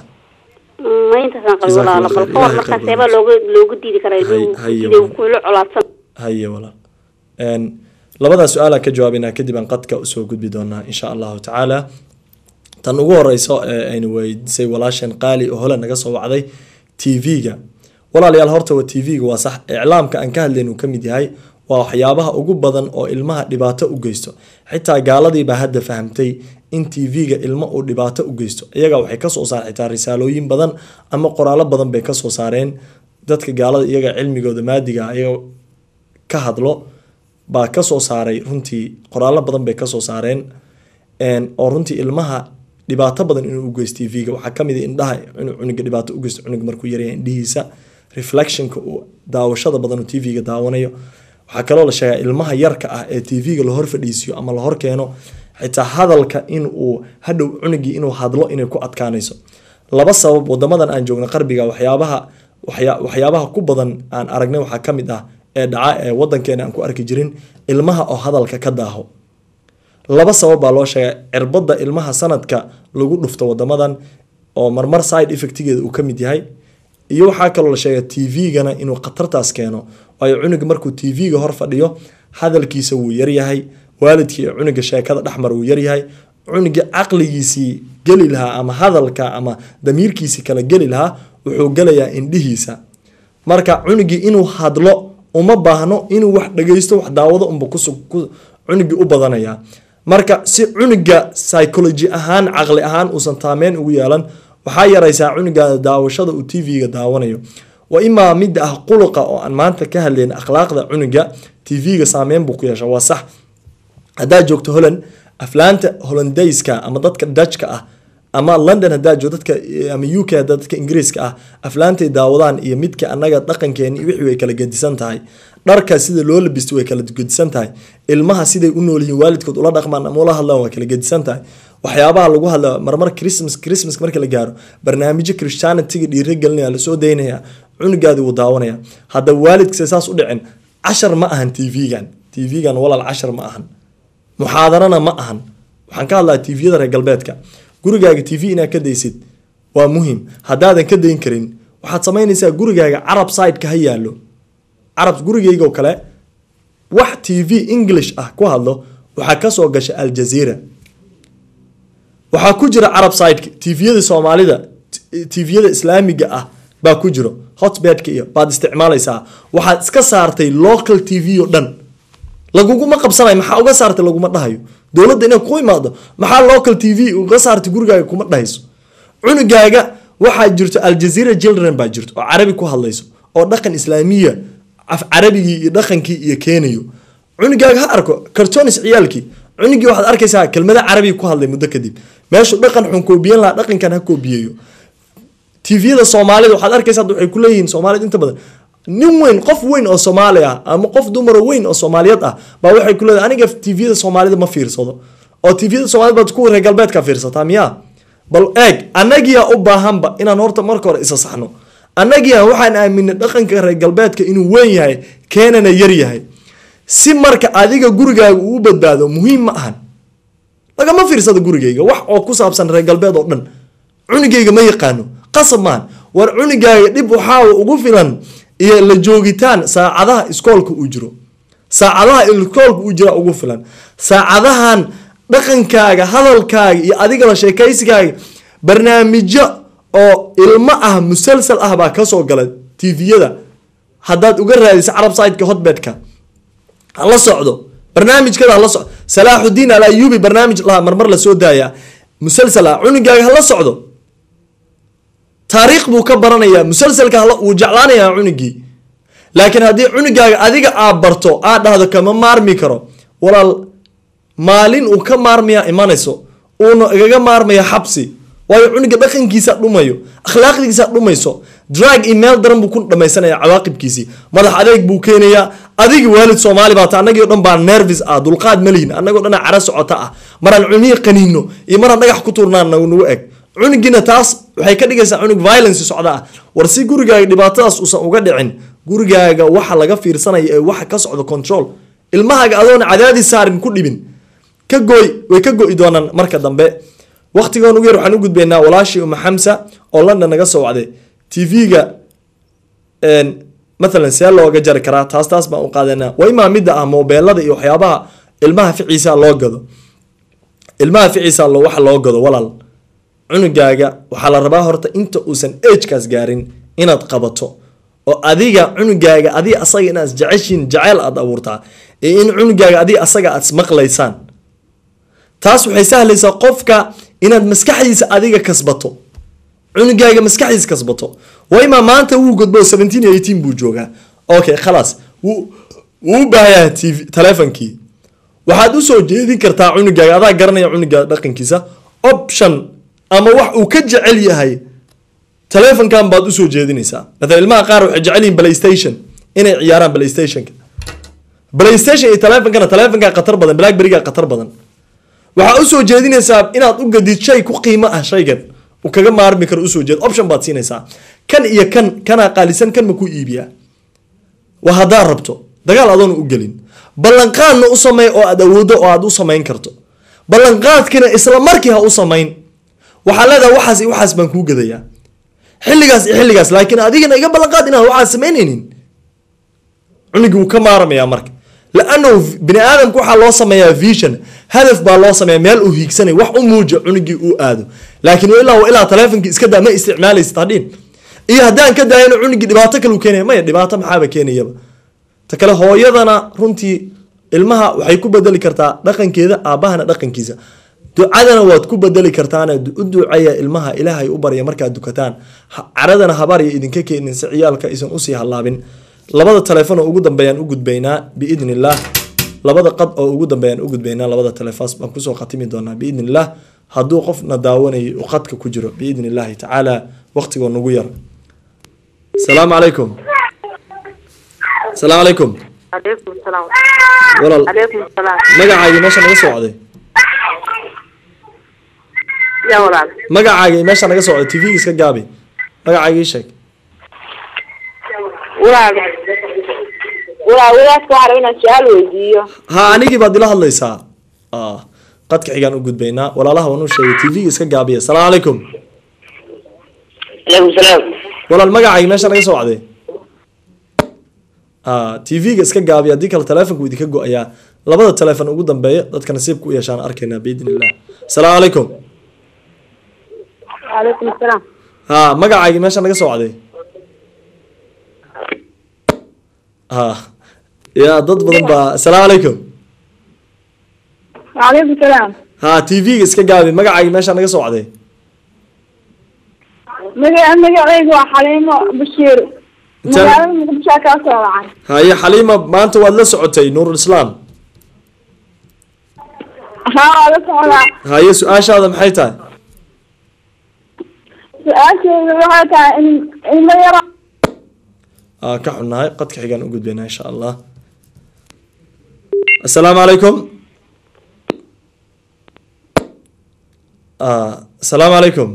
Mm, ma intaasaan qabay
Jazakum
walaalo
Allah
bal
khair.
ka hor
Ilaahay
markaa
khayr
seebaa
badan.
looga loogu diidi karaa
Hay-
ilmihii
haye
sidee
walaal.
kuula colaadsan
haye walaal Een, labadaa su-aala ka jawaabaynaa kadib aan qadka usoo gudbi doonaa insha allahu tacaala tan ugu horeyso ee aynu weydiisay walaashan qaali oo hole naga soo wacday tv-ga walaalayaal horta waa tv-ga waa sax iclaamka aan ka hadlayn uu ka mid yahay waa waxyaabaha ugu badan oo ilmaha dhibaato u geysto xitaa gaaladii baa hadda fahamtay in tv-ga ilmo uu dhibaato u geysto iyaga waxay kasoo saareen xitaa risaalooyin badan ama qoraallo badan bay kasoo saareen dadka gaalada iyaga cilmigooda maadiga ah, iyaga ka hadlo baa kasoo saaray runtii qoraallo badan bay kasoo saareen Een, oo runtii ilmaha dhibaato badan inuu ugeysto tv-ga waxaa kamid ah indhaha inuu cunuga dhibaato ugeysto cunuga markuu yaryahay indhihiisa reflectionka uu daawashada badan uu tv-ga daawanayo waxaa kaloo la sheegaa ilmaha yarka ah ee tv-ga lahor fadhiisiyo ama lahor keeno xitaa hadalka in uu hadhow cunugii inuu hadlo inay ku adkaanayso laba sabab wadamadan aan joogno qarbiga waxyaabaha waxya- waxyaabaha ku badan aan aragnay waxaa ka mid ah ee dhaca ee wadankeena aan ku arki jirin ilmaha oo hadalka ka daaho laba sabab baa loo sheegay cirbada ilmaha sanadka lagu dhufto wadamadan oo marmar side effectigeeda uu ka mid yahay iyo waxaa kaloo la sheegay tv-gana inuu khatartaas keeno waayo cunuga markuu tv-ga hor fadhiyo hadalkiisa wuu yaryahay waalidkii iyo cunuga sheekada dhexmar wuu yaryahay cunuga caqligiisii geli lahaa ama hadalka ama damiirkiisii kala geli lahaa wuxuu gelayaa indhihiisa marka cunugii inuu hadlo uma baahno inuu wax dhageysto wax daawado unba kusug ku- cunugii u badanaya marka si cunuga psychology ahaan caqli ahaan uusan taameyn ugu yeelan waxaa yaraysaa cunugaada daawashada uu tv-ga daawanayo wa imaa mid ah quluqa oo aan maanta ka hadlayn akhlaaqda cunuga tv-ga saameyn buu ku yeesha waa sax haddaad joogto holland aflaanta hollandayska ama dadka dutchka ah ama london haddaad joogto dadka ama uk haddaad dadka ingiriiska ah aflaantay daawadaan iyo midka annaga dhaqankeeni iyo wixii way kala gedisan tahay dharka sida loo labisto way kala gedisan tahay ilmaha siday u nool yihiin waalidkood ula dhaqmaan ama ula hadlaan waa kala gedisan tahay waxyaabaha lagu hadla marmar christmas christmas marka la gaaro barnaamijyo christianityga dhiirigelinaya lasoo daynaya cunugaadi wuu daawanaya haddaba waalidkisa saas u dhicin cashar ma ahan tv-gan tv-gan walaal cashar ma ahan muxaadarana ma ahan waxaan ka hadlaa tviyada reer galbeedka gurigaaga tv inaad ka daysid waa muhim haddaadan ka dayn karin waxaad samaynaysaa gurigaaga carab sideka ha yaallo carab gurigayga oo kale wax tv english ah ku hadlo waxaa kasoo gasha aljazeera waxaa ku jira carab sideka tviyada soomaalida t- tviyada islaamiga ah baa ku jiro hotbedka iyo baad isticmaalaysaa waxaad iska saartay local tv oo dhan laguguma qabsanayo maxaa uga saartay laguma dhahayo dowladda inay ku imaado maxaa local tv uga saartay gurigaaga kuma dhahayso cunugaaga waxaa jirto aljazeera children baa jirto oo carabi ku hadlayso oo dhaqan islaamiya af carabigii iyo dhaqankii iyo keenayo cunugaaga ha arko kartonis ciyaalkii cunugii waxaad arkaysaa kelmada carabiga ku hadlay muddo kadib meeshu dhaqan xun koobiyan lahaa dhaqankan ha koobiyeeyo tviyada soomaalida waxaad arkaysa hadda waxay kuleeyihiin soomaalida inta badan nin weyn qof weyn oo soomaali ah ama qof dumaro weyn oo soomaaliyad ah baa waxay ku leedahay aniga tviyada soomaalida ma fiirsado oo tviyada soomaalida baad kuwa reer galbeedka fiirsataa miyaa bal eeg annagiyaa u baahanba inaan horta marka hore isa saxno annagiyaa waxaan aaminay dhaqanka reer galbeedka inuu weyn yahay keenana yar yahay si marka adiga gurigaaga uu u badbaado muhiim ma ahan lagama fiirsado gurigayga wax oo ku saabsan reer galbeed oo dhan cunugayga ma yaqaano qasab maahan war cunugaaga dhib waxaa ugu filan iyo la joogitaan saacadaha iskoolka uu jiro saacadaha iskoolka uu jira ugu filan saacadahan dhaqankaaga hadalkaaga iyo adiga la sheekaysigaaga barnaamijyo oo ilmo ah musalsal ah baa kasoo gala tviyada haddaad uga raadisa carab sideka hotbedka hala socdo barnaamijkada hala socdo salaaxudiin al ayubi barnaamij laha marmar lasoo daaya musalsal ah cunugaaga hala socdo taariikh buu ka baranayaa musalsalka hala wuu jeclaanayaa cunugii laakiin haddii cunugaaga adiga aad barto aad dhahdo kama maarmi karo walaal maalin uu ka maarmaya imanayso uuna igaga maarmaya xabsi waayo cunuga dhaqankiisa dhumayo akhlaaqdiisa dhumayso drag iyo meel daran buu ku dhamaysanaya cawaaqibkiisii madax adeeg buu keenayaa adigi waalid soomaali baata annagii o dhan baa nervis ah dulqaad ma lihin annagoo dhana cara socota ah maraan cunihii qaniino iyo maraan dhagax ku tuurnaan nagu eg cunugiina taas waxay ka dhigaysaa cunug violence socda ah war si gurigaaga dhibaatadaas uusan uga dhicin gurigaaga waxa laga fiirsanaya ee waxa ka socda control ilmahaaga adoona cadaadis saarin ku dhibin ka gooy way ka go'i doonaan marka dambe waqtigan ugu yar waxaan u gudbaynaa walaashii uma xamsa oo london naga soo wacday tv-ga mathalan see looga jari karaa taas taas baan u qaadanaa waa imaa midda ah moobeelada iyo waxyaabaha ilmaha ficiisa loo gado ilmaha ficiisa lo waxa loo gado walaal cunugaaga waxaa la rabaa horta inta uusan agekaas gaarin inaad qabato oo adiga cunugaaga adiga asaga inaad isjeceshiin jaceyl aad abuurtaa iyo in cunugaaga adiga asaga aad ismaqlaysaan taas waxay sahlaysaa qofka inaad maskaxdiisa adiga kasbato cunugaaga maskaxdiisa kasbato waa imaa maanta wuu godbo seventeen iyo eighteen buu joogaa okay khalaas wuu wuu u baahayaa tv telefonkii waxaad usoo jeedin kartaa cunugaaga adaa garanaya cunugaaga dhaqankiisa option ama wax uu ka jecel yahay telefonkan baad usoo jeedinaysaa matala ilmaha qaar waxay jecel yihiin playstation inay ciyaaraan playstationka playstation iyo telefonkana telefonkaa khatar badan blackberryga khatar badan waxaa usoo jeedinaysaa inaad u gadid shay ku qiimo ah shaygan uu kaga maarmi karo usoo jeed option baad siinaysaa kan iyo kan kanaa qaalisan kan ma ku iibiyaa waa haddaad rabto dagaal adoona u gelin ballanqaadna u samey oo aad awooddo oo aad u samayn karto ballanqaadkina isla markii ha u samayn waxaa leedahay waxaas iyo waxaas baan kuu gadayaa xilligaas iyo xilligaas laakiin adigana iga ballanqaad inaan waxaas samaynaynin cunugii wuu ka maarmayaa marka laanahu bini aadamka waxaa loo sameeyaa vision hadaf baa loo sameeya meel uu hiigsanay wax u muuja cunugii uu aado laakiin ilaa wa ilaa telefonkii iska daa ma isticmaalaysid hadhiin iyo haddaan ka daayana cunugii dhibaato kale u keenaya maya dhibaato maxaaba keenayaba ta kale hooyadana runtii ilmaha waxay ku bedeli kartaa dhaqankeeda aabahana dhaqankiisa ducadana waad ku bedeli kartaana u duceeya ilmaha ilaahay u barya markaad dukataan caradana habaarya idinka keenin si ciyaalka aysan usii hallaabin labada telefoon oo ugu dambeeyaan u gudbaynaa biidn illah labada qad oo ugu dambeeyaan u gudbaynaa labada telefoons baan kusoo khatimi doonaa biidn illah hadduu qofna daawanayay uu qadka ku jiro biidn illahi tacaala waqtigoo nagu yar asalaamu calaykum asalaamu calaykum
عليكم السلام
walaal
عليكم السلام
magacaagii meesha naga soo wacday
يا ولاد
magacaagii meesha naga soo wacday tv iska gaabi magacaagii sheeg
ولاد ولاد ولادك waxaa inaan su'aal weydiiyo
ha anigii baad ila hadlaysaa ah qadka xigaan u gudbaynaa walaalaha waan u sheegay tv iska gaabiya asalaamu calaykum
عليكم السلام
walaal magacaagii meesha naga soo wacday ah tv-ga iska gaabiya haddii kale telefonku idinka go-ayaa labada telefon ugu dambeeya dadka nasiibka u yeeshaan arkaynaa biidn illah asalaamu calaykum
عليكم السلام
ha magacaagii meesha naga soo wacday ha ya dad badan baa asalaamu calaykum
وعليكم السلام
ha tv-ga iska gaabi magacaagii meesha naga soo wacday
magaca magacaygu waa xaliimo bashiir
Intaan-
magaalada muqdisho kaa soo wacay
haye xaliima maanta waad la socotay nuurul islaam
haa waa la socdaa
haye su-aashaada maxay tahay
su-aasheedu waxay tahay in ilmo yaro
aa ka xunnahay qadka xigaan u gudbaynaa insha allah asalaamu calaykum Ah, asalaamu calaykum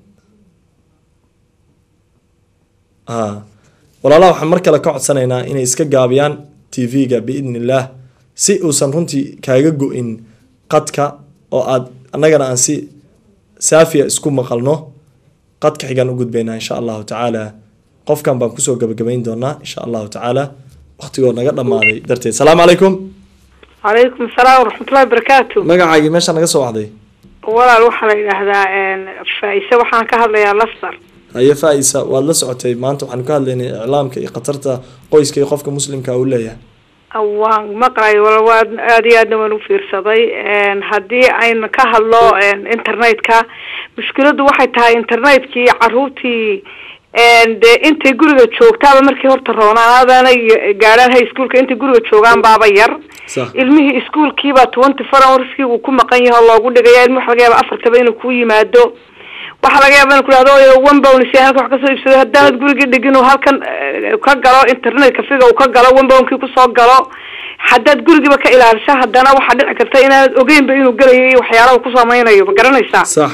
ah walaalaha waxaan mar kale ka codsanaynaa inay iska gaabiyaan tv-ga biidn illaah si uusan runtii kaaga go-in qadka oo aad annagana aan si saafiya isku maqalno qadka xigaan u gudbaynaa insha allahu tacaala qofkan baan kusoo gabagabayn doonaa insha allahu tacaala waqtigoo naga dhammaaday darteed salaamu calaykum
calaykum asalaam waraxmatullahi wabarakaatu
magacaagii meesha naga soo wacday
walaal waxaa la yidhaahdaa faa-ise waxaan ka hadlayaa lasar
haye faa-isa waad la socotay maanta waxaanu ka hadlaynay iclaamka iyo khatarta qoyska iyo qofka muslimka uu leeyahay
waan maqlay wal waa aada iyo aadna waan u fiirsaday haddii aynu ka hadlo internetka mushkiladu waxay tahay internetkii caruurtii dee intay guriga joogtaaba markii horta roonaan aadaana gaadhaan high schoolka intay guriga joogaan baaba yar
Sax.
ilmihii iskuolkiibaa twenty four hourskii uu ku maqan yahay oo loogu dhigaya ilmi waxa laga yaaba afartaba inuu ku yimaado waxaa laga yaaba inu ku dhahdo one bown si halkan wax kasoo iibsado haddaanad gurigii dhigin uu halkan eh, ka galo internet cafiga uu ka galo one bownkii kusoo galo haddaad gurigiiba ka ilaaliso haddana waxaa dhici karta inaanad ogeynba inuu gelayo iyo waxyaalaha uu ku samaynayo ma garanaysaa
sax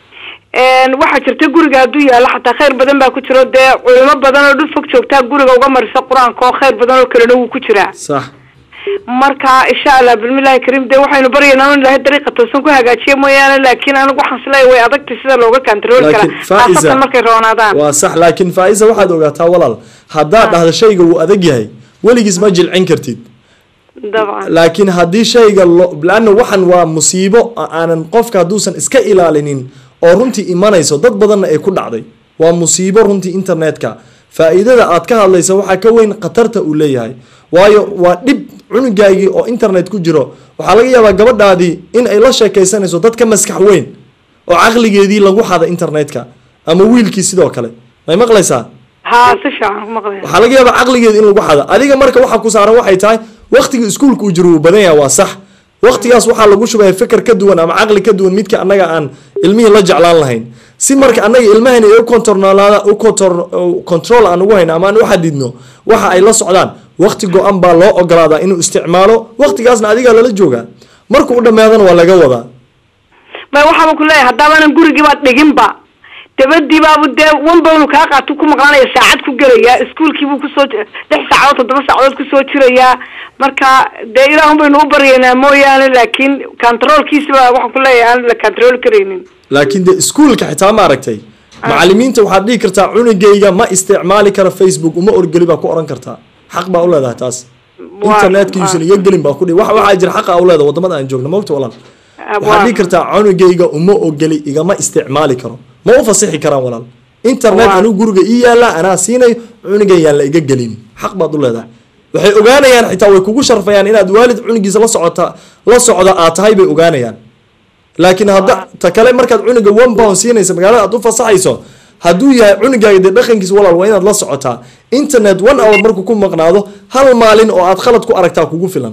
Een, waxaa jirta guriga hadduu yaalo xataa khayr badan baa ku jiro dee culimo badan oo dhul fog joogtaa guriga uga marisa qur-aanka oo khayr badan oo kalena wuu ku jiraa
sax
marka insha allah bismillahi kariim dee waxaynu baryaynaa in ilaahay dariiqa toosan ku hagaajiya mooyaane laakiin anigu waxaan isleeyahay way adagtay sida looga kantarooli karaa
laakiin faa'iza
khaasatan markay roonaadaan
waa sax laakiin faa'iza waxaad ogaataa walaal haddaad dhahdo shayga wuu adag yahay weligiis ma jilcin kartid
dabcan
laakiin haddii shayga lo laanna waxan waa musiibo a- aanan qofka hadduusan iska ilaalinin oo runtii imanayso dad badanna ay ku dhacday waa musiibo runtii internetka faa'iidada aad ka hadlaysa waxaa ka weyn khatarta uu leeyahay waayo waa dhib cunugaagii oo internet ku jiro waxaa laga yaabaa gabadhaadii in ay la sheekaysanayso dad ka maskax weyn oo caqligeedii lagu xada internetka ama wiilkii sidoo kale may maqlaysaa
haa si fiican ku maqlaya
waxaa laga yaabaa caqligeeda in lagu xada adiga marka waxa ku saaran waxay tahay waqtiga iskuulka uu jiro wuu badan yahay waa sax waqtigaas waxaa lagu shubaya fikir ka duwan ama caqli ka duwan midka annaga aan ilmihii la jeclaan lahayn si marka annaga ilmahayna ay u controlaada u control control aan ugu hayno ama aan u xadidno waxa ay la socdaan waqti go-an baa loo ogolaadaa inuu isticmaalo waqtigaasna adigaa lala joogaa markuu u dhammaadana waa laga wadaa
may waxaaba ku leeyahay haddaabanan gurigiiba dhiginba dabadii baabu dee wanbawnu kaa qaatu ku maqlaanaya saacad ku gelayaa iskuolkii buu kusoo j- lix saacadood toddoba saacadood kusoo jirayaa marka dee ilaahun baynu u baryaynaa mooyaane laakiin controlkiisiba waxaan ku leeyahay aan la control karaynin
laakiin de iskuulka xitaa ma aragtay macalimiinta waxaad dhihi kartaa cunugayga ma isticmaali karo facebook uma orgeli baa ku oran kartaa xaq baa u leedahay taas
Waa-
internetka yuusan iga gelin baa ku dhihi wax waxaa jira xaqa u leedahay wadamada aan joogno mogta walaal waxaad dhihi kartaa cunugayga uma ogeli igama isticmaali karo ma u fasixi karaan walaal internet
Waa-
anuu guriga ii yaala anaa siinayo cunugan yaan la iga gelin xaq baad u leedahay waxay ogaanayaan xitaa way kugu sharfayaan inaad waalid cunugiisa la socota la socda aad tahay bay ogaanayaan laakiin hadda ta kale markaad cunuga one pound siinaysa magaalada aad u fasaxayso hadduu yahay cunugaaga dee dhaqankiisa walaal waa inaad la socotaa internet one hour markuu ku maqnaado hal maalin oo aad khalad ku aragtaa kugu filan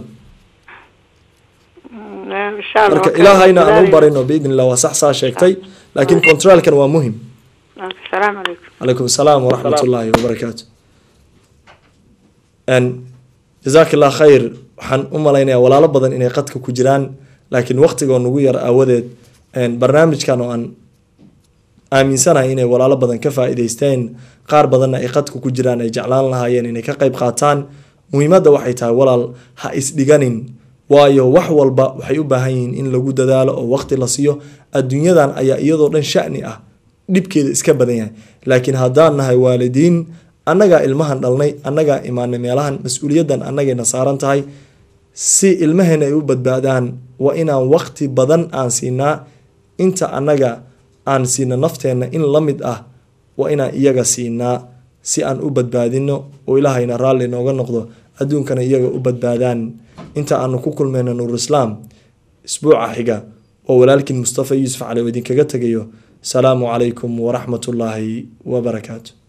insha allah
marka
waa
ilaahayna aan u
dadaalaya.
barino biidn illah waa sax saa sheegtay laakiin controlkan waa muhim
asalaamu calaykum
calaykum asalaam waraxmat ullaahi wabarakaatu jazaak allah khayr waxaan u malaynayaa walaalo badan inay qadka ku jiraan laakiin waqtigoo nagu yar aawadeed barnaamijkan oo aan aaminsanahay inay walaalo badan ka faa'iidaysteen qaar badanna ay qadka ku jiraan ay jeclaan lahaayeen inay ka qayb qaataan muhiimadda waxay tahay walaal ha isdhiganin waayo wax walba waxay u baahan yihiin in lagu dadaalo oo waqti la siiyo adduunyadan ayaa iyadoo dhan sha'ni ah dhibkeeda iska badan yahay laakiin haddaan nahay waalidiin annagaa ilmahan dhalnay annagaa imaanay meelahan mas-uuliyaddan annagayna saaran tahay si ilmaheena ay u badbaadaan waa inaan waqti badan aan siinaa inta annaga aan siina nafteenna in la mid ah waa inaan iyaga siinaa si aan u badbaadino oo ilaahayna raalli nooga noqdo adduunkana iyaga u badbaadaan inta aanu ku kulmayno nuurislaam isbuuca xiga oo walaalkiin mustafa yuusuf cali oo idinkaga tegayo salaamu calaykum waraxmatullaahi wabarakaatu